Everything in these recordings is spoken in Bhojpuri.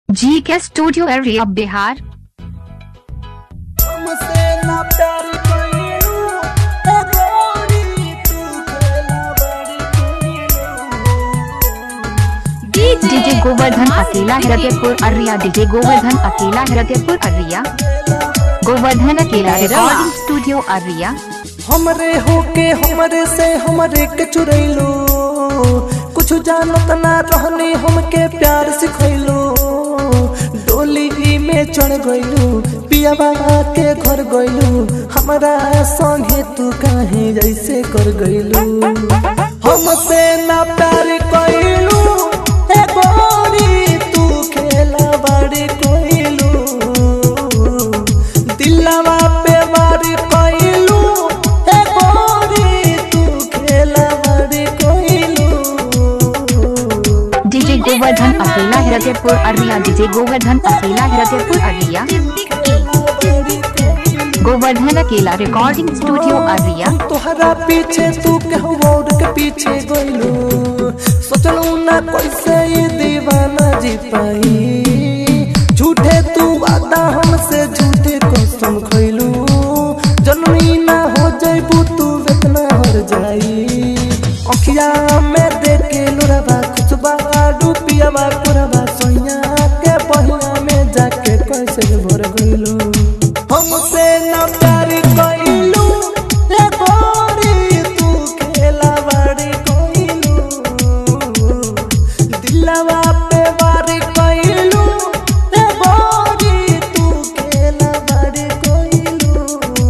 जी के स्टूडियो एरिया बिहार हमसे ना प्यार कइलू ए गोरी तू खेला बड़ी कइलू डीजे गोवर्धन अकेला हृदयपुर अरिया डीजे गोवर्धन अकेला हृदयपुर अरिया गोवर्धन अकेला रिकॉर्डिंग स्टूडियो अरिया हमरे होके हमरे से हमरे के चुरैलू कुछ जानत ना रहनी हमके प्यार सिखैलू डोली में चढ़ गइलू पियाबा के घर गइलू हमरा संगे तू काहे जैसे कर गइलू हमसे ना प्यार कइलू ए गोरी तू खेला बड़ी कइलू दिलवा पे वारी कइलू ए गोरी तू खेला बड़ी कइलू डीजे गोवर्धन अकेला हृदयपुर अरिया डीजे गोवर्धन अकेला हृदयपुर अरिया गोवर्धन अकेला रिकॉर्डिंग स्टूडियो अरिया हम तोहरा पीछे तू केहू और के पीछे गइलू सोचलू ना कैसे ये दीवाना जी पाई झूठे तू वादा हमसे झूठे कसम खइलू जनमी ना हो जइबू तू वेतना हर जाई अखिया में देखे लोराबा खुशबा डूबियाबा पुरबा सोइया के बहिया में जाके कैसे भर गइलू हमसे ना प्यार कइलू ए गोरी तू खेला बड़ी कइलू दिलवा पे वार कइलू ए गोरी तू खेला बड़ी कइलू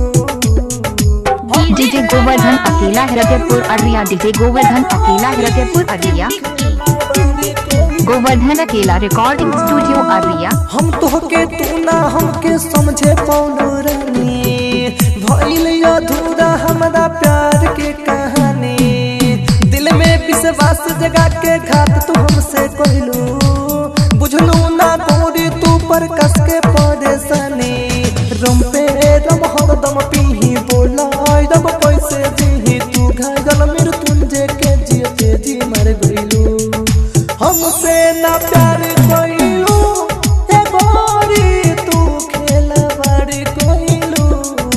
डीजे गोवर्धन अकेला हृदयपुर अरिया डीजे गोवर्धन अकेला हृदयपुर अरिया गोवर्धन अकेला रिकॉर्डिंग स्टूडियो अरिया हम तोहके तू ना हमके समझे पौलू रानी भइल अधूरा हमरा प्यार के कहानी दिल में विश्वास जगा के घात तू हमसे कहलू बुझलू ना गोरी तू पर कस के परेशानी रम पे रम हरदम पीही बोला रब कैसे जीही तू घायल मृत्युंजय के जियते जी मर गइलू हमसे ना प्यार कइलू ए गोरी तू खेला बड़ी कइलू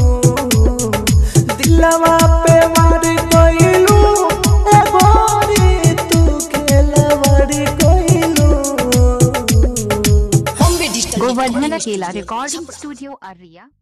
दिलवा पे मार कइलू ए गोरी तू खेला बड़ी कइलू गोवर्धन अकेला रिकॉर्डिंग स्टूडियो अरिया